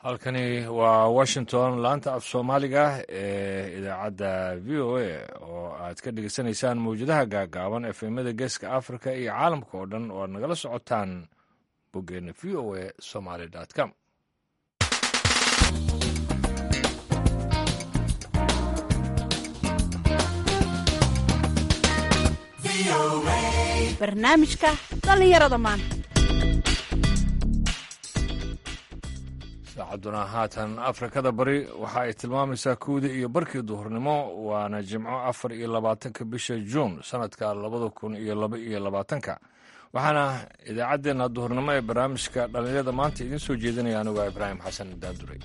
halkani waa washington laanta af soomaaliga ee idaacadda v o a oo aad ka dhegeysanaysaan mawjadaha gaagaaban efemada geeska africa iyo caalamka oo dhan oo aad nagala socotaan boggeena v o a somaly com barnaamijka dhallinyarada maanta saacaduna haatan afrikada bari waxa ay tilmaamaysaa kowdii iyo barkii duhurnimo waana jimco afar iyo labaatanka bisha juun sanadka labada kun iyo laba iyo labaatanka waxaana idaacaddeenna duhurnimo ee barnaamijka dhallinyarada maanta idiin soo jeedinaya anigu ibraahim xasan daanduray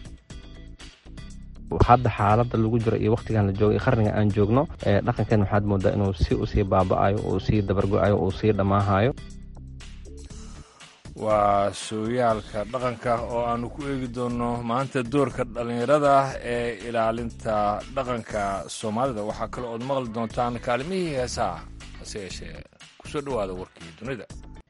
hadda xaalada lagu jiro iyo wakhtigan la joogo iyo qarniga aan joogno dhaqankan waxaad moodaa inuu si usii baaba'ayo uu sii dabargo-ayo uu sii dhammaahayo waa sooyaalka dhaqanka oo aanu ku eegi doonno maanta doorka dhallinyarada ee ilaalinta dhaqanka soomaalida waxaa kale ood maqli doontaan kaalimihii heesaha hase yeeshee kusoo dhowaada warkii dunida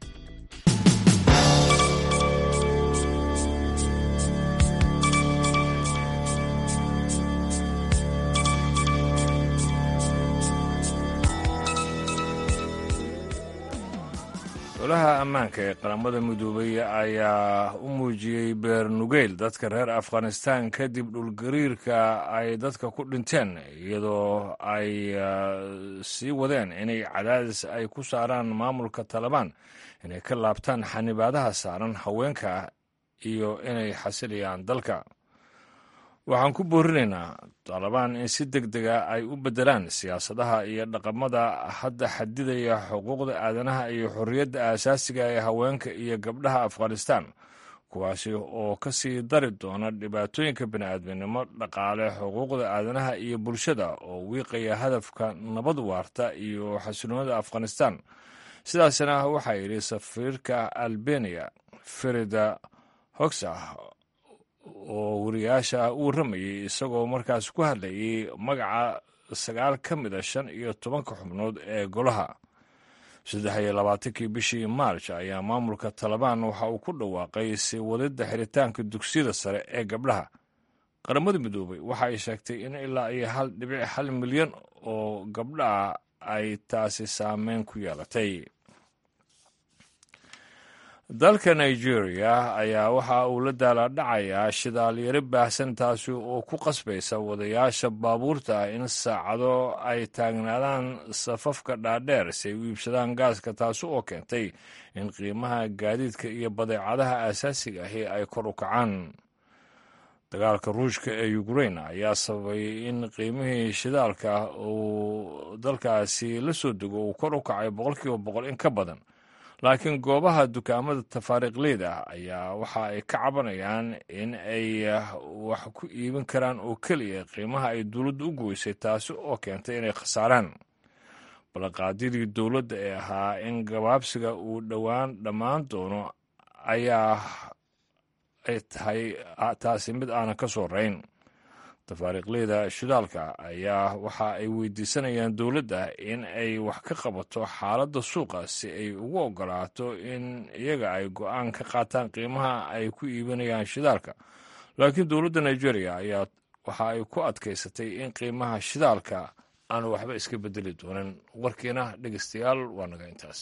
golaha ammaanka ee qaramada midoobay ayaa u muujiyey beer nugeyl dadka reer afghanistan kadib dhulgariirka ay dadka ku dhinteen iyadoo ay sii wadeen inay cadaadis ay ku saaraan maamulka talabaan inay ka laabtaan xanibaadaha saaran haweenka iyo inay xasilayaan dalka waxaan ku boorinaynaa talabaan in si deg dega ay u beddelaan siyaasadaha iyo dhaqamada hadda xadidaya xuquuqda aadanaha iyo xorriyadda aasaasiga ee haweenka iyo gabdhaha afghanistan kuwaasi oo ka sii dari doona dhibaatooyinka bini'aadminimo dhaqaale xuquuqda aadanaha iyo bulshada oo wiiqaya hadafka nabad waarta iyo xasiloonida afghanistan sidaasna waxaa yidhi safiirka albeniya ferida hogsah oo wariyaasha u warramayey isagoo markaas ku hadlayay magaca sagaal ka mid a shan iyo tobanka xubnood ee golaha saddex iyo labaatankii bishii maarj ayaa maamulka talabaan waxa uu ku dhawaaqay sii wadidda xiritaanka dugsiyada sare ee gabdhaha qaramada midoobay waxa ay sheegtay in ilaa iyo hal dhibic hal milyan oo gabdhaha ay taasi saameyn ku yeelatay dalka nigeria ayaa waxa uu la daalaadhacayaa shidaalyaro baahsan taasi oo ku qasbaysa wadayaasha baabuurta ah in saacado ay taagnaadaan safafka dhaadheer si ay u iibsadaan gaaska taasi oo keentay in qiimaha gaadiidka iyo badeecadaha aasaasiga ahi ay kor u kacaan dagaalka ruushka ee ukrain ayaa sababay in qiimihii shidaalka uu dalkaasi la soo dego uu kor u kacay boqolkiiba boqol in ka badan laakiin goobaha dukaamada tafaariiqleyda ayaa waxa ay ka cabanayaan in ay wax ku iibin karaan oo keliya qiimaha ay dowladda u goysay taasi oo keentay inay khasaaraan ballanqaadyadii dowladda ee ahaa in gabaabsiga uu dhowaan dhammaan doono ayaa ay tahay taasi mid aanan ka soo rayn tafaariiqleyda shidaalka ayaa waxa ay weydiisanayaan dowladda in ay wax ka qabato xaaladda suuqa si ay ugu ogolaato in iyaga ay go-aan ka qaataan qiimaha ay ku iibinayaan shidaalka laakiin dowladda nigeria ayaa waxa ay ku adkaysatay in qiimaha shidaalka aanu waxba iska bedeli doonin warkiina dhegeystayaal waa naga intaas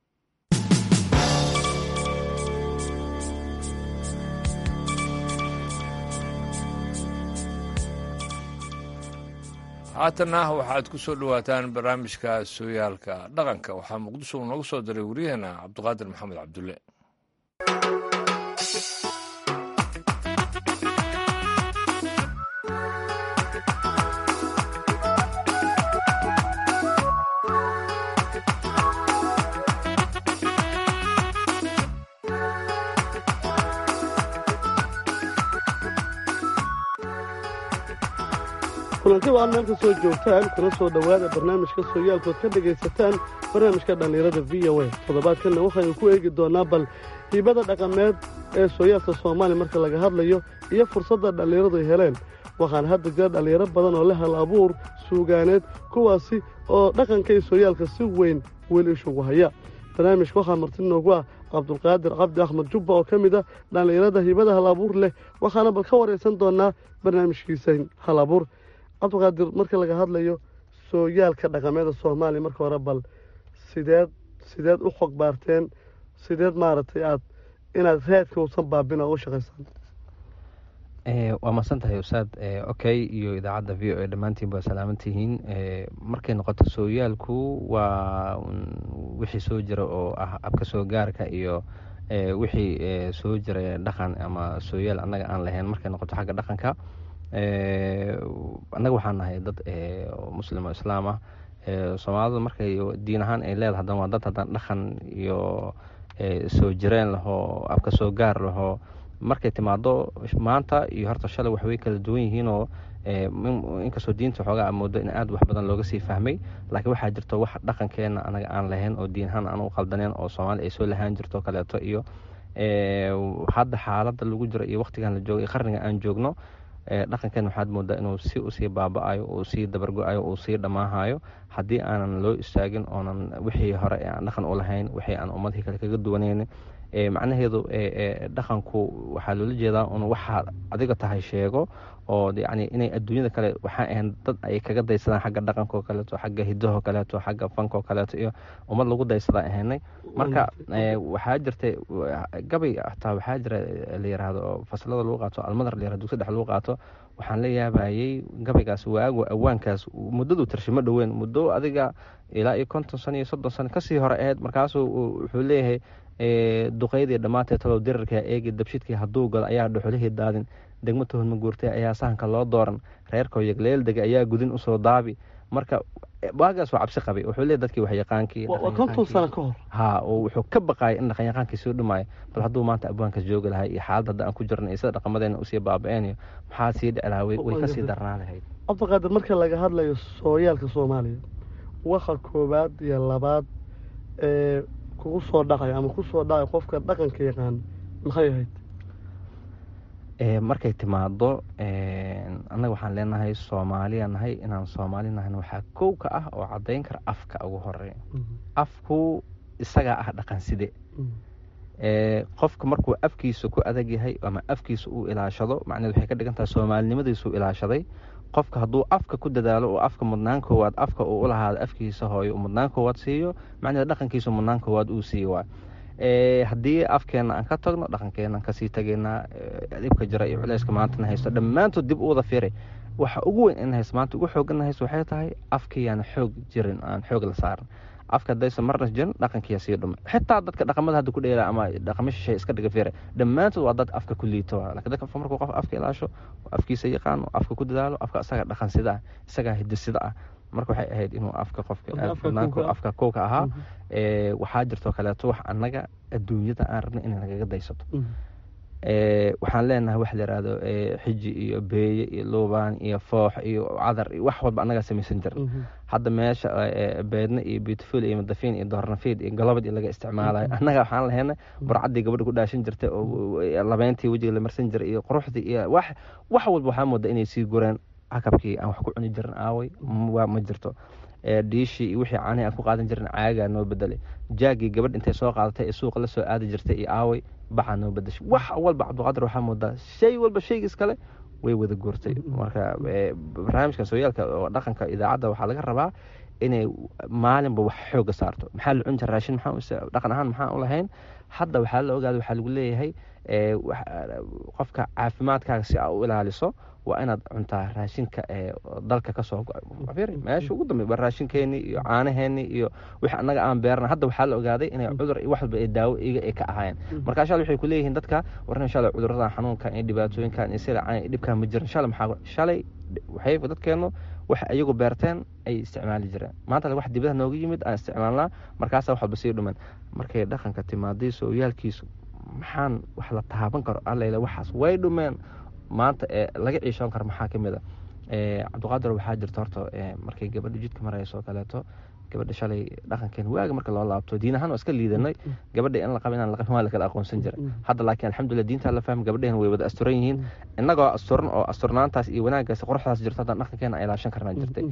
haatanna waxaad ku soo dhowaataan barnaamijka sooyaalka dhaqanka waxaa muqdisho uu noogu soo diray waryaheena cabdiqaadir maxamed cabdulle kulanti waa maanta soo joogtaan kuna soo dhowaada barnaamijka sooyaalkood ka dhegaysataan barnaamijka dhallinyarada v o a toddobaadkanna waxaynu ku eegi doonnaa bal hiibada dhaqameed ee sooyaalka soomaaliya marka laga hadlayo iyo fursadda dhallinyaradu ay heleen waxaana hadda jira dhallinyaro badan oo leh hal abuur suugaaneed kuwaasi oo dhaqanka iyo sooyaalka si weyn weli ishugu haya barnaamijka waxaa marti noogu ah cabdulqaadir cabdi axmed jubba oo ka mid ah dhallinyarada hibada hal abuur leh waxaana bal ka waraysan doonaa barnaamijkiisa hal abuur cabdulqaadir marka laga hadlayo sooyaalka dhaqameeda soomaaliya marka hore bal sideed sideed u xog baarteen sideed maaragtay aad inaad raadka uusan baabin oo u shaqaysaan waa mahadsan tahay ustaad okay iyo idaacadda v o a dhammaantiin baa salaaman tihiin markay noqoto sooyaalku waa wixii soo jira oo ah abka soo gaarka iyo wixii soo jira dhaqan ama sooyaal annaga aan lahayn markay noqoto xagga dhaqanka annaga waxaan nahay dad muslim oo islaam ah soomaalida markay diin ahaan ay leedahay haddana waa dad haddana dhaqan iyo soo jireen lahoo abka soo gaar lahoo markay timaado maanta iyo horta shalay waxway kala duwan yihiinoo inkastoo diinta xoogaa moodo in aad wax badan looga sii fahmay laakiin waxaa jirto wax dhaqankeena anaga aan lahayn oo diin ahaan aan u qaldaneen oo soomaali ay soo lahaan jirto kaleeto iyo hadda xaaladda lagu jiro iyo waqtigan la joogo iyo qarniga aan joogno dhaqankeena waxaad moodaa inuu si usii baaba-ayo uu sii dabargo-ayo uu sii dhammaahayo haddii aanan loo istaagin oonan wixii hore aan dhaqan u lahayn wixii aan ummadihii kale kaga duwanaynin macnaheedu dhaqanku waxaa loola jeedaa un waxaad adiga tahay sheego oo yani inay adduunyada kale waxaa ahayn dad ay kaga daysadaan xagga dhaqanko kaleeto xagga hidaho kaleeto xagga fanko kaleeto iyo ummad lagu daysadaa ahaynay marka waxaa jirta gabay hataa waxaa jira la yiraahdo oo faslada lagu qaato almadar la yirahdo dugsi dhex lagu qaato waxaan la yaabayay gabaygaas waago awaankaas muddadu tarshimo dhoweyn muddo adiga ilaa iyo konton sano iyo soddon sano kasii hore ahayd markaasuu wuxuu leeyahay duqaydii dhammaatee talow dirarka eegi dabshidkii hadduu galo ayaa dhuxulihii daadin degmo tohonma guurtay ayaa sahanka loo dooran reerkoo yagleeldega ayaa gudin usoo daabi marka waagaas waa cabsi qabay wuxuu leeyahy dadkii waxyaqaankii konton sano ka hor ha oo wuxuu ka baqaayay in dhaqanyaqaankii soo dhumaayo bal hadduu maanta abwaankaas joogi lahay iyo xaalad hadda aan ku jirna iyo sida dhaqamadeena usii baaba-een iyo maxaa sii dhici lahaa way kasii darnaa lahayd cabdiqaadir marka laga hadlayo sooyaalka soomaaliya waxa koowaad iyo labaad ee kugu soo dhacayo ama ku soo dhacayo qofka dhaqanka yaqaan maxay ahayd markay timaado annaga waxaan leenahay soomaaliya nahay inaan soomaali nahan waxaa kow ka ah oo caddayn kara afka ugu horeeya afku isagaa ah dhaqan side qofka markuu afkiisa ku adag yahay ama afkiisa uu ilaashado macneed waxay ka dhigan tahay soomaalinimadiisuu ilaashaday qofka hadduu afka ku dadaalo oo afka mudnaan koowaad afka uu u lahaado afkiisa hooyo mudnaan koowaad siiyo macneed dhaqankiisa mudnaan koowaad uu siiyo waay haddii afkeena aan ka tagno dhaqankeena aan kasii tegaynaa dhibka jira iyo culeyska maantana haysto dhammaantood dib u wada firay waxa ugu weyn in haysto maanta ugu xoogana haysto waxay tahay afkiiyaan xoog jirin aan xoog la saaran afka hadaysa marna jirin dhaqankiya sii dhumay xitaa dadka dhaqamada hadda ku dheela ama dhaqamo shishay iska dhiga firay dhammaantood waa dad afka ku liito lakin dadka markuu qof afka ilaasho afkiisa yaqaano afka ku dadaalo afka isaga dhaqan sida ah isagaa hidisida ah marka waxay ahayd inuu afka qofka afka kowka ahaa waxaa jirtoo kaleeto wax annaga adduunyada aan rabna inay nagaga daysato waxaan leenahay wax la yihahdo xiji iyo beeye iyo luubaan iyo foox iyo cadar iyo wax walba annagaa samaysan jirin hadda meesha beedna iyo beautiful iyo madafiin iyo doornafiid iyo galobad iyo laga isticmaalayo annaga waxaan lahaynay burcaddii gabadha ku dhaashan jirtay oo labeyntii wejiga la marsan jiray iyo quruxdii iyo wax wax walba waxaa mooda inay sii gureen cakabkii aan wax ku cuni jirin aaway waa ma jirto dhiishii iyo wixii caanihi aan ku qaadan jirin caagaa noo bedelay jaagii gabadh intay soo qaadatay ee suuqa la soo aadi jirtay iyo aaway bacaa noo bedeshay wax walba cabdiqaadir waxaa moodaa shay walba shaygiis kale way wada guurtay marka barnaamijka sooyaalka oo dhaqanka idaacadda waxaa laga rabaa inay maalinba wax xooga saarto maxaa la cun jira raashin maxaa dhaqan ahaan maxaan u lahayn hadda waxaa la ogaada waxaa lagu leeyahay qofka caafimaadkaaga si aa u ilaaliso waa inaad cuntaa raashinka ee dalka kasoo go-ay meesha ugu dambe waa raashinkeeni iyo caanaheeni iyo wixii annaga aan beerna hadda waxaa la ogaaday inay cudur iyo wax walba ay daawo iga ay ka ahaayeen marka insha waxay ku leeyihiin dadka warna insha allah cuduradan xanuunkan iyo dhibaatooyinkan iyo silacaan iyo dhibkaan ma jirin insha maxaa shalay waxay dadkeenu waxa iyagu beerteen ay isticmaali jireen maanta wax dibadaha nooga yimid aan isticmaalnaa markaasa wax walba sii dhuman markay dhaqanka timaaday sooyaalkiisu maxaan wax la taaban karo allayla waxaas way dhumeen maanta ee laga ciishoon karo maxaa ka mid a cabdiqaadir waxaa jirta horta markay gabadha jidka marayso kaleeto gabadha shalay dhaqankeena waaga marka loo laabto diin ahaan waa iska liidanay gabadha in la qaba inaan la qabin waa la kala aqoonsan jiray hadda laakiin alxamdulillah diintaa la fahmay gabadheen way wada asturan yihiin innagoo asturan oo asturnaantaas iyo wanaaggaas quruxdaas jirto haddaan dhaqankeena ay ilaashan karnaa jirtay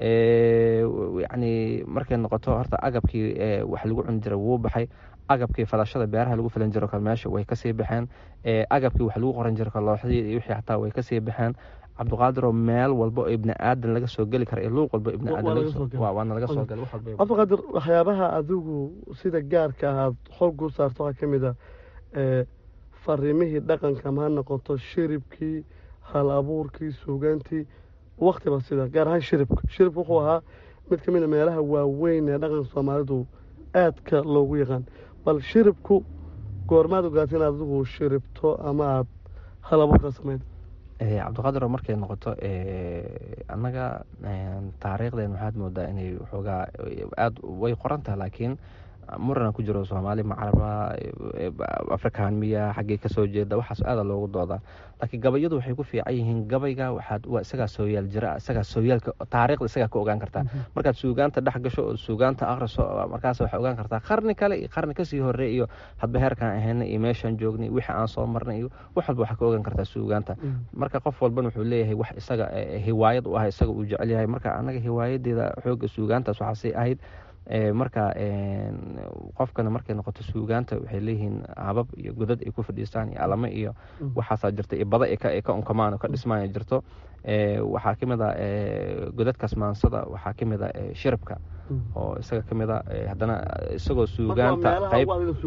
yacni markay noqoto horta agabkii wax lagu cuni jiray wuu baxay agabkii falashada beeraha lagu filan jiro kale meesha way kasii baxeen agabkii wax lagu qoran jiro kale looxdii iyo wixii xataa way kasii baxeen cabdiqaadir oo meel walba oo ibni aadan laga soo geli kara iyo luuq walba ibni aadanwaana laga soo gala cabdiqaadir waxyaabaha adigu sida gaarka ah aad xoogu saarto waxaa ka mid a fariimihii dhaqanka ma ha noqoto shiribkii hal abuurkii suugaantii waktiba sida gaar ahaan shiribka shiribka wuxuu ahaa mid ka mid a meelaha waaweyn ee dhaqanka soomaalidu aadka loogu yaqaan bal shiribku goormaad ogaata inaad adigu shiribto ama aada hal abuurka samayn cabdiqaadir oo markay noqoto annaga taariikhdeen waxaad moodaa inay waxoogaa aada way qoran taha laakiin murana ku jiro soomaali macaraba afrikaan miya xaggay kasoo jeeda waxaas aada loogu doodaa laakiin gabayadu waxay ku fiican yihiin gabayga waxaad waa isagaa sooyaal jira isagaa sooyaalka taariikhda isagaa ka ogaan kartaa markaad suugaanta dhex gasho oo suugaanta akhriso markaas waxay ogaan kartaa qarni kale iyo qarni kasii horey iyo hadba heerkaan ahayna iyo meeshaan joognay wixii aan soo marnay iyo wax walba waxaa ka ogaan kartaa suugaanta marka qof walbana wuxuu leeyahay wax isaga hiwaayad u ah isaga uu jecel yahay marka annaga hiwaayadeeda xooga suugaantaas waxaasay ahayd marka qofkana markay noqoto suugaanta waxay leeyihiin habab iyo godad ay ku fadhiistaan iyo alamo iyo waxaasaa jirta iyo bada ay ka unkamaan oo ka dhismaan jirto waxaa kamid a godadkaas maansada waxaa kamid a shiribka oo isaga kamid a haddana isagoo suugaanta qayb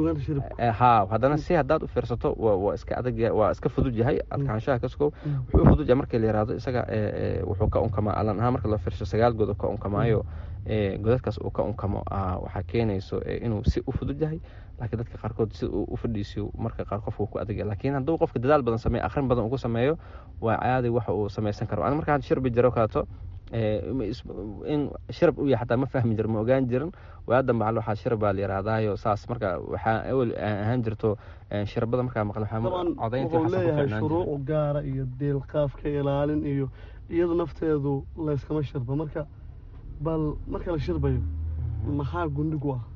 ha haddana si haddaad u fiirsato waa iska adag waa iska fudud yahay adkaanshaha kaskow wuxuu u fudud yahay markii la yihahdo isaga wuxuu ka unkamaa alan ahaan marka loo fiirsho sagaal god oo ka unkamaayo godadkaas uu ka unkamo waxaa keenayso inuu si u fudud yahay laakiin dadka qaarkood si uu u fadhiisiyo marka qaar qofka uu ku adagya laakiin hadduu qofka dadaal badan sameeyo akhrin badan ugu sameeyo waa caadi waxa uu samaysan karo ani markaan shirbi jiro kaleeto in shirab u yahay xataa ma fahmi jiro ma ogaan jirin waadan bacal waxaa shirab baa la yihaahdaayo saas marka waxaa awel ahaan jirto shirabada markaa maqle codaynta wuxuu leeyahay shuruuc gaara iyo deelqaafka ilaalin iyo iyadu nafteedu layskama shirba marka bal marka la shirbayo maxaa gundhigu ah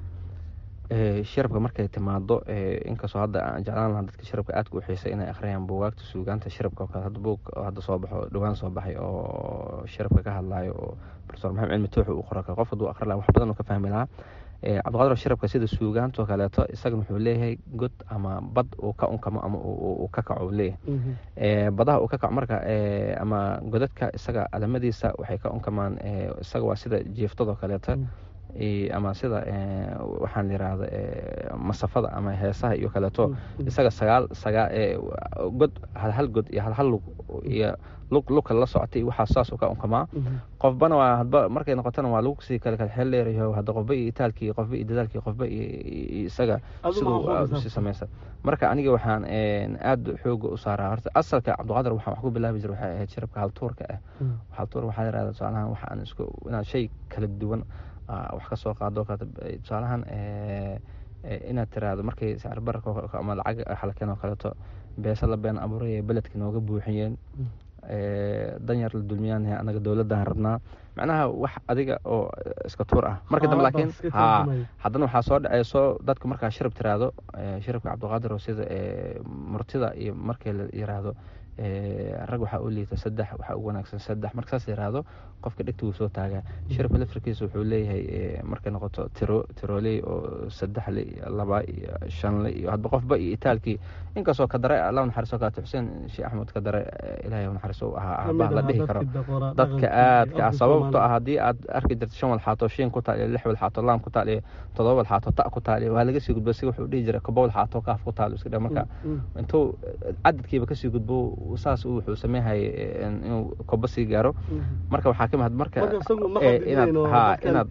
shirabka markay timaado inkastoo hadda aan jeclaan lahaa dadka shirabka aadka u xiisay inay akhriyaan buugaagta suugaanta shirabka oo kale hadda buug hadda soo baxo dhowaan soo baxay oo shirabka ka hadlaayo oo profesor maxamed cilmi tooxi uu qoro kale qof hadduu akhri lahaa wax badan uu ka fahmi lahaa cabdiqaadir shirabka sida suugaantoo kaleeto isagana wuxuu leeyahay god ama bad uu ka unkamo ama uu ka kaco leeyahay badaha uu ka kaco marka ama godadka isaga alamadiisa waxay ka unkamaan isaga waa sida jiiftadoo kaleeto ama sida waxaan layihahda masafada ama heesaha iyo kaleeto isaga sagaal sagaa god halhal god iyo halhal lug iyo lug lugka la socotay waxaa saas u ka unkamaa qofbana waa hadba markay noqotona waa lagu sii kale kale xeel dheerayo hadda qofba iyo itaalkii qofba iyo dadaalkii qofba iyo isaga siduu si samaysa marka aniga waxaan aada xooga u saaraa horta asalka cabdiqaadir waxaan wax ku bilaabi jira waxay ahayd shirabka haltuurka ah haltuur waxaa yirahda tusaalahaan waxaan isku inaad shay kala duwan wax ka soo qaado tusaalahaan inaad tiraahdo markay sacir bararka ama lacag xalkeen oo kaleeto beesa la been abuuraya beledka nooga buuxiyeen danyar la dulmiyaan anaga dowladdan rabnaa macnaha wax adiga oo iska tuur ah marka dambe laakiin ha haddana waxaa soo dhaceyso dadku markaa shirab tiraahdo shirabka cabdiqaadir oo sida murtida iyo markii la yiraahdo rag waxaa u liita saddex waxaa ugu wanaagsan saddex marka saas yiraahdo qofka dhegta wuu soo taagaa shirabka lafirkiisa wuxuu leeyahay markay noqoto tiro tirooley oo saddex le iyo laba iyo shan le iyo hadba qofba iyo itaalkii inkastoo ka dare allah naxariiso kaleeto xuseen sheekh axmed ka dare ilaahay naxariiso u ahaa aabbaha la dhihi karo dadka aadka ah sababto ah haddii aad arki jirto shan walxaato shiin ku taal iyo lix walxaato laam ku taal iyo todoba walxaato ta ku taal iyo waa laga sii gudbo si wuxuu dhihi jiray kobo walxaato kaaf ku taal iska dhe marka intuu cadadkiiba kasii gudbo saas wuxuu sameeyhay inuu kobo sii gaaro marka waxaa kamid marka inaad ha inaad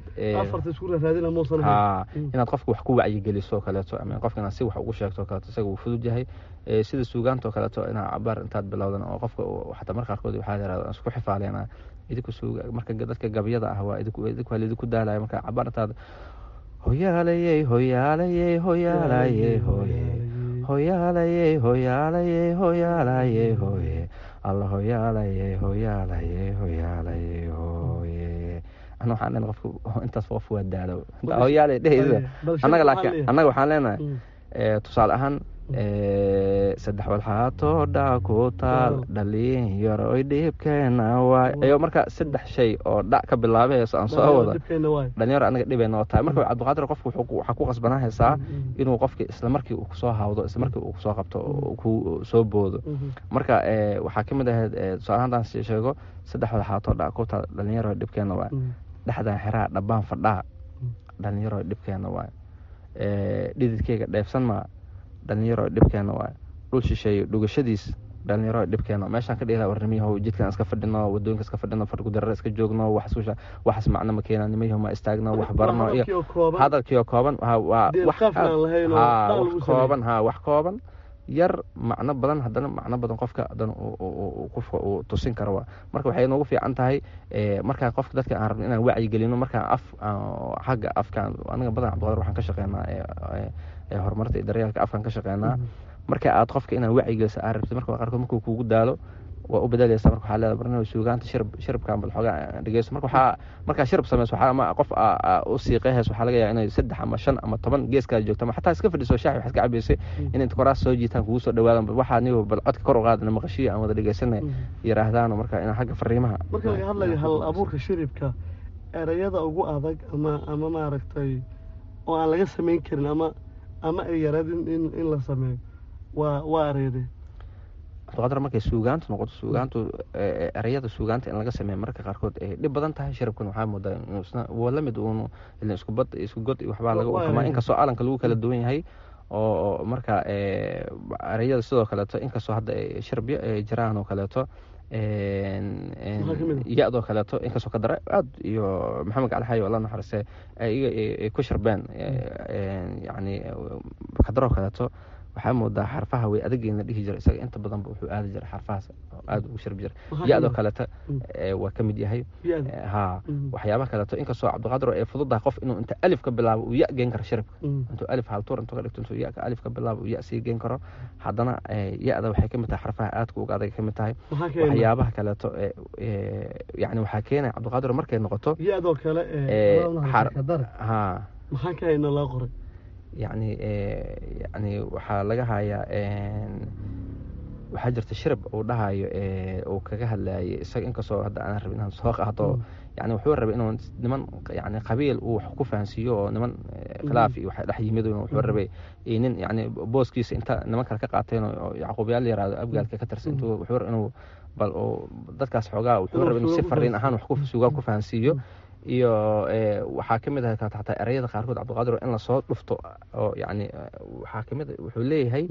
ha inaad qofka wax ku wacyigeliso kaleeto ama qofka inaad si wax ugu sheegto kaleeto isaga wuu fudud yahay sida suugaanta oo kaleeto inaad cabaar intaad bilowdan oo qofka xataa marka qaarkood waxaa yirahda isku xifaaleenaa idinku suuga marka dadka gabyada ah waa idinku idinku waa idinku daalaya marka cabaar intaad hoyaalayey hoyaalayey hoyaalayey hoye hoyaalayey hoyaalayey hoyaalayey hoye alla hoyaalayey hoyaalayey hoyaalayey hoye ana waxaan leenahay qofka intaas qof waa daalo hooyaale dhehaysa annaga laakiin annaga waxaan leenahay tusaale ahaan saddex walxaatoo dha ku taal dhalinyaro dhibkeena waay ayo marka saddex shay oo dhac ka bilaabay heeso aan soo wada dhalinyaro anaga dhibeyna oo tahay marka cabdiqaadir qofka waxaa ku qasbanaa heesaa inuu qofki isla markii uu kusoo hawdo isla markii uu kusoo qabto ku soo boodo marka waxaa kamid ahayd tusaale haddaan sheego saddex walxaatoo dhac ku taal dhalinyaro dhibkeena waay dhexdan xeraha dhabbaan fadhaa dhalinyaro dhibkeena waay dhididkeyga dheefsan maa dhalinyaro dhibkeena waay dhul shisheeyo dhugashadiis dhalinyaro dhibkeena meeshaan ka dhihila warnimiyahow jidkan iska fadhino wadooyinka iska fadhino fargudarara iska joogno waxsusha waxas macno ma keena nimayahow ma istaagno wax barno iyo hadalkiioo kooban waa wax kooban ha wax kooban yar macno badan haddana macno badan qofka haddana qofka uu tusin karo waa marka waxay noogu fiican tahay markaa qofka dadka aan rabno inaan wacyi gelino markaa af xagga afkaan aniga badan cabdiqadir waxaan ka shaqeynaa horumarta iyo daryeelka afkaan ka shaqeynaa marka aad qofka inaan wacyi geliso aad rabtid marka qaarkood markuu kugu daalo waa u bedelaysa marka waxaa leedahay barnaamij suugaanta shirb shiribkan bal xoogaa dhegeyso marka waxaa markaa shirib sameyso waxaa ama qof u siiqeheys waxaa laga yaaba inay saddex ama shan ama toban geeskaada joogto ama xataa iska fadhiso shaaxi waxaad ka cabeysay in inta koraas soo jiitaan kugu soo dhawaadan waxaa niyo bal codka kor u qaadana maqashiyo aan wada dhegeysanay yiraahdaano marka inaan xagga fariimaha marka laga hadlayo hal abuurka shiribka erayada ugu adag ama ama maaragtay oo aan laga samayn karin ama ama ay yaradin in in la sameeyo waa waa ereyade abdiqaadir markay suugaantu noqoto suugaantu ereyada suugaanta in laga sameeya mararka qaarkood ay dhib badan tahay sharabkan waxaa moodaa inuusna waa la mid uunu ilin isku bad isku god iyo waxbaa laga ukamaa inkastoo alanka lagu kala duwan yahay oo marka ereyada sidoo kaleeto inkastoo hadda sharabyo ay jiraan oo kaleeto ya-doo kaleeto inkastoo ka dara aad iyo maxamed gacalxayo alla naxariiste iyaga ay ku sharbeen yani kadaroo kaleeto waxaa moodaa xarfaha way adageen la dhihi jira isaga inta badanba wuxuu aadi jira xarfahaas aada ugu sharbi jira ya-doo kaleeta waa ka mid yahay ha waxyaabaha kaleeto inkastoo cabdiqaadir ay fududahay qof inuu inta alif ka bilaabo uu ya geen karo sharibka intuu alif haltuur intuu ka dhigto intuu ya alif ka bilaabo uu ya sii geen karo haddana ya-da waxay ka mid tahay xarfaha aadka uga adag ka mid tahay waxyaabaha kaleeto yani waxaa keenaya cabdiqaadir markay noqoto ya-doo kale ha maxaa ka hayna loo qoray yani yani waxaa laga hayaa waxaa jirta shirab uu dhahayo uu kaga hadlayay isaga inkastoo hadda aan rabin inaan soo qaato yani wuxuu rabay inuu niman yani qabiil uu wax ku fahansiiyo oo niman khilaaf iyo waxa dhex yimid wuxuu rabay nin yani booskiisa inta niman kale ka qaateen oo yacquubyaal yaraado abgaalka ka tirsan intuu wuxuu inuu bal uu dadkaas xoogaa wuxuu rabay inuu si fariin ahaan wax ku suugaan ku fahansiiyo iyo waxaa ka mid ah xataa ereyada qaarkood cabdiqaadir in lasoo dhufto oo yani waxaa kamid wuxuu leeyahay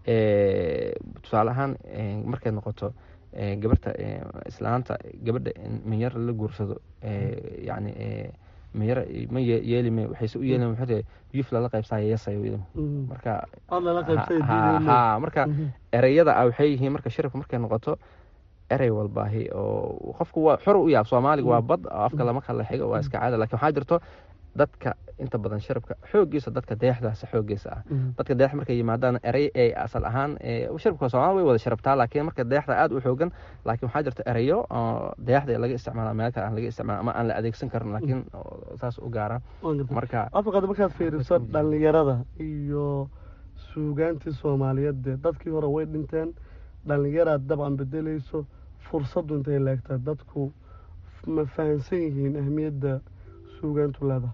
tusaale ahaan markay noqoto gabarta islaanta gabadha minyar la guursado yani minyar ma yeelime waxayse u yeelime wuxuu yuf lala qaybsaya yasayo marka ha marka ereyada ah waxay yihiin marka shirabka markay noqoto erey walbaahi oo qofku waa xor u yaab soomaaliga waa bad afka lama kala xigo waa iska caada lakin waxaa jirto dadka inta badan sharabka xoogiisa dadka deexdaas xoogiisa ah dadka deex markay yimaadaan erey ay asal ahaan sharabka soomaali way wada sharabtaa laakiin marka deexda aad u xoogan laakiin waxaa jirta ereyo oo deexda laga isticmaala meel kale aan laga isticmaala ama aan la adeegsan karin laakiin saas u gaara marka afaqad markaad fiiriso dhalinyarada iyo suugaantii soomaaliyeed dee dadkii hore way dhinteen dhalinyaraad dabcan bedelayso fursaddu intay leegtaa dadku ma fahansan yihiin ahmiyadda suugaantu leedahay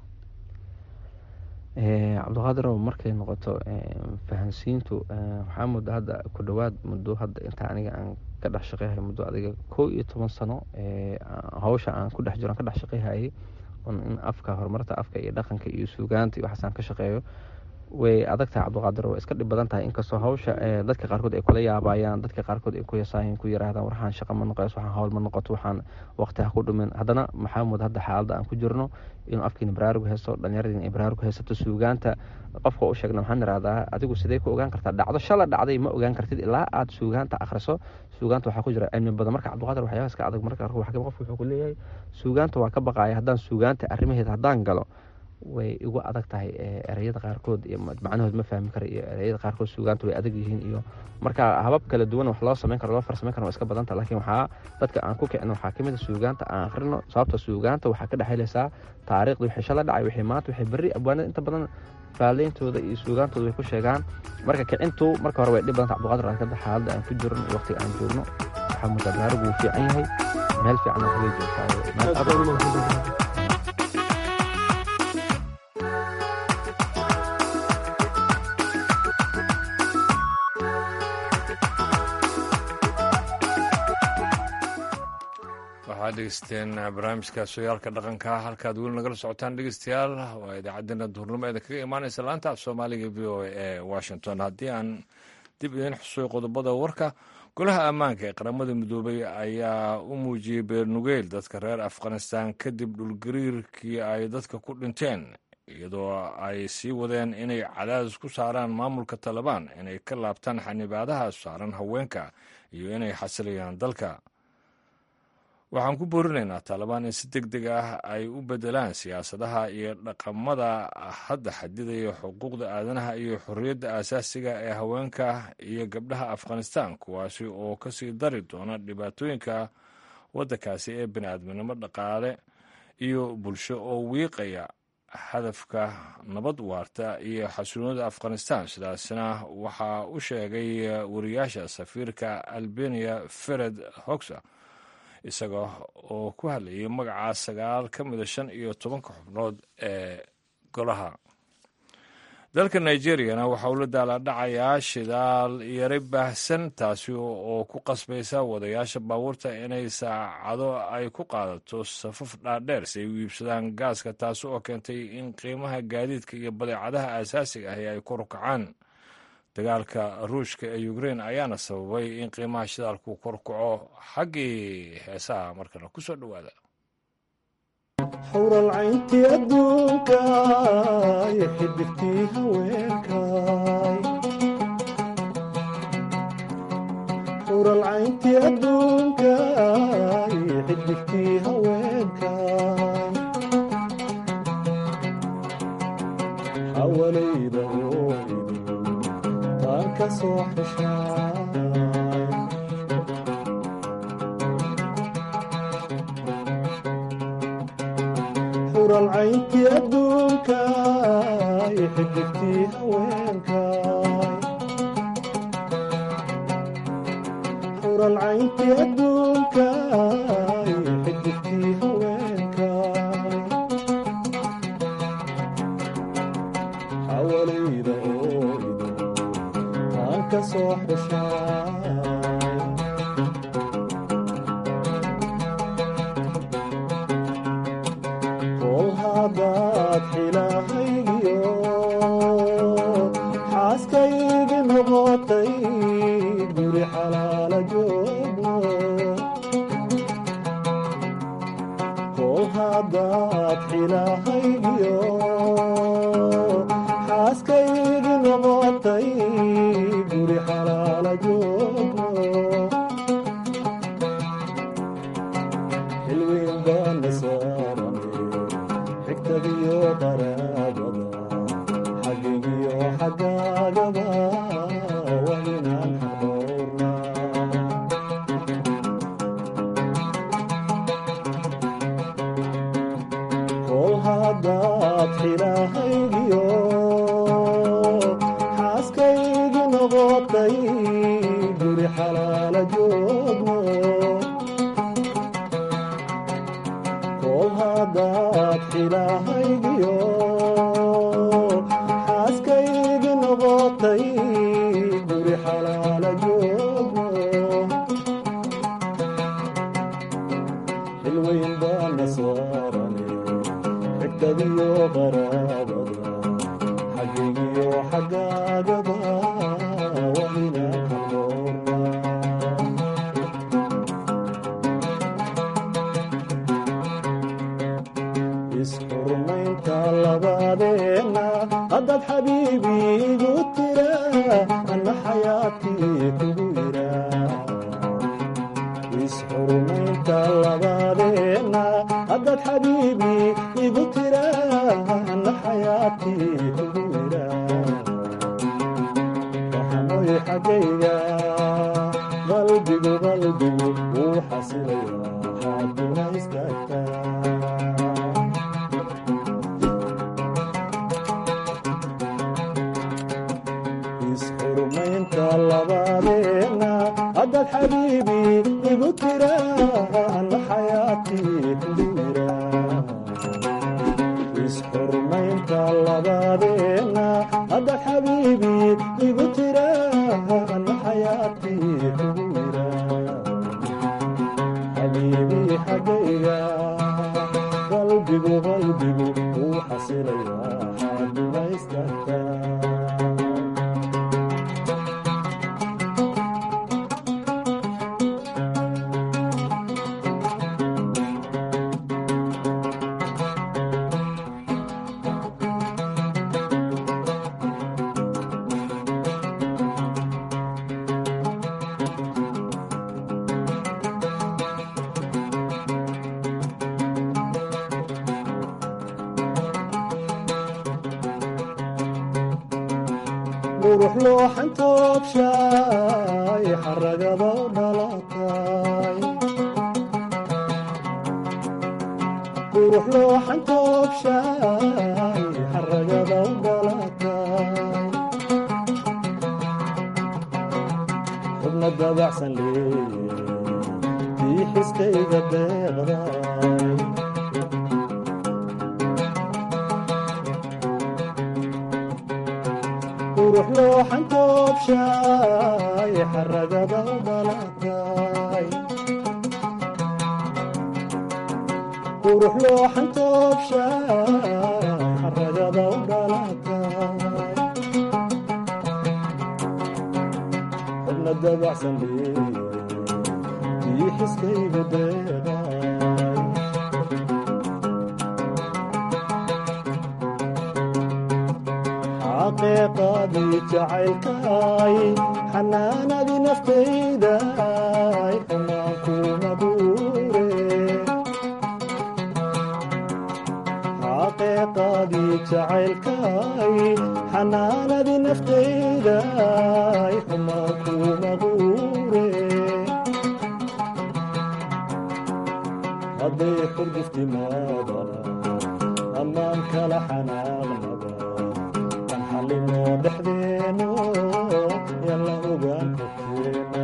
cabdiqaadirow markay noqoto fahansiintu waxaa muddo hadda ku dhowaad muddo hadda inta aniga aan ka dhex shaqeyhay muddo adiga kow iyo toban sano hawsha aan ku dhex jiro aan ka dhex shaqeyhayay in afka horumarta afka iyo dhaqanka iyo suugaanta iyo waxaas aan ka shaqeeyo way adag tahay cabdiqaadir way iska dhib badan tahay inkastoo hawsha dadka qaarkood ay kula yaabayaan dadka qaarkood ay ku yasaayin ku yiraahdaan waxaan shaqa ma noqoys waxaan hawl ma noqoto waxaan waqti ha ku dhumin haddana maxaa mud hadda xaaladda aan ku jirno inuu afkiina baraarug haysto dhallinyaradiina ay baraarug haysato suugaanta qofka u sheegna waxaan irahdaa adigu sidee ku ogaan kartaa dhacdo shala dhacday ma ogaan kartid ilaa aad suugaanta akhriso suugaanta waxaa ku jira cilmi badan marka cabdiqaadir waxyaabaha iska adag marka qofka wuxuu ku leeyahay suugaanta waa ka baqaaya haddaan suugaanta arrimaheeda haddaan galo way igu adag tahay ereyada qaarkood iyo macnahood ma fahmi kara iyo ereyada qaarkood suugaanta way adag yihiin iyo marka habab kala duwan wax loo samayn karo loo farsameyn karo waa iska badanta laakiin waxaa dadka aan ku kicin waxaa kamid a suugaanta aan akhrino sababta suugaanta waxaa ka dhexeyleysaa taariikhda wixii shala dhacay wixii maanta wixii berri abwaanada inta badan faalleyntooda iyo suugaantooda way ku sheegaan marka kicintu marka hore way dhib badanta cabdiqaadir raakada xaaladda aan ku jirno iyo waqtiga aan joogno waxaa mudaa gaarigu wuu fiican yahay meel fiican waxbay joogtaa waxaad dhegeysteen barnaamijka sooyaalka dhaqanka halkaad weli nagala socotaan dhegeystayaal waa idaacaddeenna duhurnimo eeda kaga imaaneysa laanta af soomaaliga v o a ee washington haddii aan dib idiin xusuuy qodobada warka golaha ammaanka ee qaramada midoobay ayaa u muujiyey beernugeyl dadka reer afghanistan kadib dhulgariirkii ay dadka ku dhinteen iyadoo ay sii wadeen inay cadaadis ku saaraan maamulka talabaan inay ka laabtaan xanibaadaha saaran haweenka iyo inay xasilayaan dalka waxaan ku boorinaynaa taalibaan in si deg deg ah ay u beddelaan siyaasadaha iyo dhaqamada hadda xadidaya xuquuqda aadanaha iyo xorriyadda aasaasiga ee haweenka iyo gabdhaha afghanistan kuwaasi oo ka sii dari doona dhibaatooyinka waddankaasi ee bini'aadminimo dhaqaale iyo bulsho oo wiiqaya hadafka nabad waarta iyo xasuunada afghanistan sidaasna waxaa u sheegay wariyaasha safiirka albania fered hoxa isaga oo ku hadlayay magaca sagaal ka mida shan iyo tobanka xubnood ee golaha dalka nigeriyana waxa uu la daalaadhacayaa shidaal yari baahsan taasi oo ku qasbaysa wadayaasha baabuurta inay saacado ay ku qaadato safaf dhaadheer si ay u iibsadaan gaaska taasi oo keentay in qiimaha gaadiidka iyo badeecadaha aasaasiga ahi ay kor u kacaan dagaalka ruushka ee ukrein ayaana sababay in qiimaha shidaalku kor kaco xaggii heesaha markana ku soo dhowaada xawralcayntii adduunka iyo xidigtii haweenkay xawralcayntii adduunka iyo xidigtii haweenkay xawalayda ooidu taan ka soo xeshaa xuralcayntii adduunka iyo xidigtii haweenkay xuralcayntii adduunka iyo xidigtii haweenkay xawalayda ooidu taan ka soo xeshaa hadaad xilahaygiyo xaaskaygi noqotay guri xalaala joogno kol hadaad xilahaygiyo xaaskaygi noqotay guri xalaala joogno xilweyn baana saaran xigtadiyo qaraabada xagigiyo xagaagaba waa inaan xadoorna kol hadaad xilahaygiyo xaaskaygi noqotay guri xalaala joogno kol hadaad xilahaygiyo xaaskaygi noqotay guri xalaala joogno xilweyn baana saarane xigtadiyo qaraabada xagigiyo xagaagaba waa inaan xadoorna isxurmaynta labadeenna haddaad xabiibiigu tira anna xayaatii xaggayga qalbigu qalbigu wuu xasilaya xaaduna istaagtaa isxurmaynta labadeena haddaad xabiibi igu tiraan xayaatii kudira isxurmaynta labadeena haddaad xabiibi igu tiraan xayaatii kudira xabiibi xaggayga qalbigu qalbigu wuu xasilaya xaaduna istaagtaa qurux looxan toobshaay xaragada dhalatay qurux looxan toobshaay xaragada dhalatay xubna dabacsan leeye tii xiskayga deeqday qurux looxan toobshaay xaragada dhalatay qurux looxan toobshaay xaragada dhalatay xubna dabacsan leeye tii xiskayga deeqay xaqiiqadii jacaylkay xanaanadii naftayday xumaan kuma guure xaqiiqadii jacaylkay xanaanadii naftayday xumaan kuma guure hadday xurguftimaadana ammaan kala xanaaqnaba kan xallinoo dhexdeeno yalla ogaan korkeena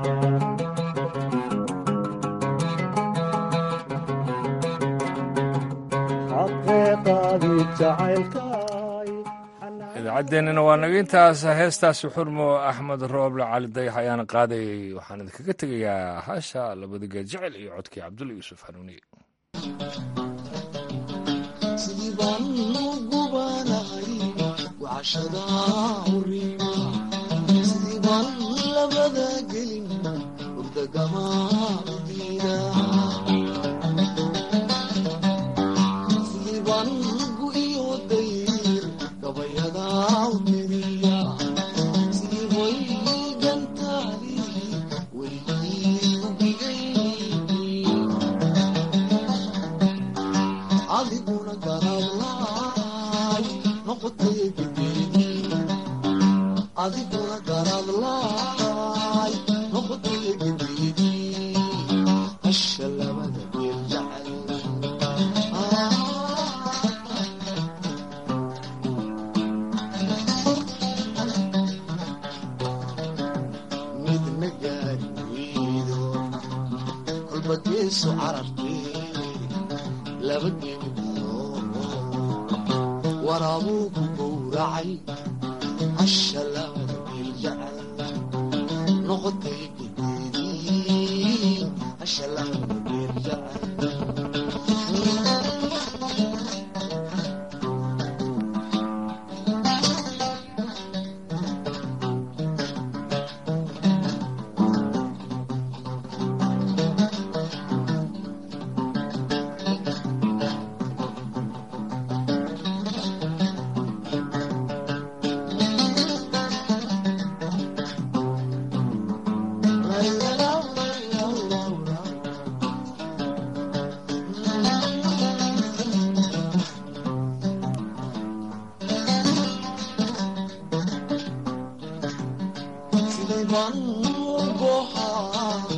xaqeeqaadii jacaylkay idaacaddeenina waa naga intaas heestaasi xurmo axmed rooble cali dayax ayaana qaadayay waxaan idinkaga tegayaa hasha labada geed jecel iyo codkii cabdulla yuusuf hanuuniye sidii baan u gubanahay wacashada huriima sidii baan labada gelin urdagama diida sidii baan gu iyo dayr gabayada u tiriya sidii hoygantaadi weligii u bigay adiguna garadlaay noqotay bideedi adiguna garadlaay noqotay bideedi hasha labada geel jecel midna gaari weydo kolba geeso carabteede laba geemido waraabuu ku gowracay hasha labada geel jecel noqotay gudeedii hasha labada geel jecel siman u gohaa